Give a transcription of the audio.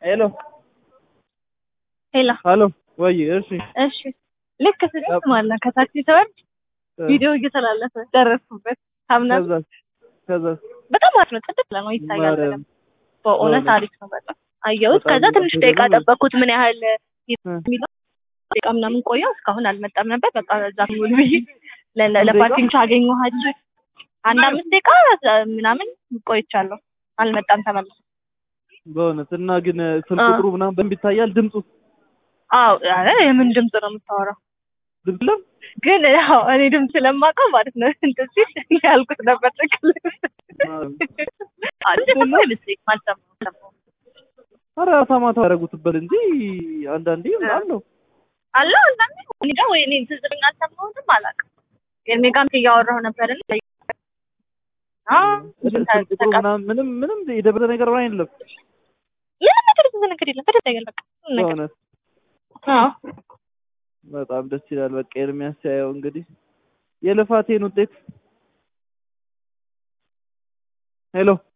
ሄሎ ሄሎ ሀሎ ወይ እሺ እሺ ልክ ስደርስ ማለት ነው ከታክሲ ስወርድ ቪዲዮ እየተላለፈ ደረስኩበት ታምናለህ ከዛ ከዛ በጣም አሪፍ ነው ጥድት ብለህ ነው ይታያል ማርያም በደንብ በእውነት በእውነት። አሪፍ ነው በጣም አየሁት በጣም ከዛ ትንሽ ደስ ደቂቃ ይላል። ጠበቅኩት ምን ያህል የሚለው ደቂቃ ምናምን ቆየው እስካሁን አልመጣም ነበር በቃ እዛ ሙሉ ብዬ ለ- ለ- ለፓርኪንግ አገኘኋቸው አንድ አምስት ደቂቃ ምናምን ቆይቻለሁ አልመጣም ተመልሶ በእውነት እና ግን ስልክ አ። ቁጥሩ ምናምን በደንብ ይታያል ድምፁ አዎ ኧረ የምን ድምፅ ነው የምታወራው ድምፅ የለም ግን ያው እኔ ድምፅ ስለማውቀው ማለት ነው እንትን ሲል ያልኩት ነበር ትክክል እንደሰማ አይመስለኝም አልሰማሁም ኧረ ማታ ያደረጉትበት እንጂ አንዳንዴ አለው አለ አንዳንዴ እኔ ጋር ወይ እኔ ትዝ ብሎኝ አልሰማሁትም አላውቅም ኤርሜ ጋርም እያወራሁ ነበር እና ስልክ ቁጥሩ ምናምን ምንም ምንም የደበረ ነገር ምናምን የለም ምንም ነገር የተዘ ነገር የለም በደንብ ያገል በቃ ምንም ነገር በእውነት አዎ በጣም ደስ ይላል። በቃ ኤርሚያስ ሲያየው እንግዲህ የልፋቴን ውጤት ሄሎ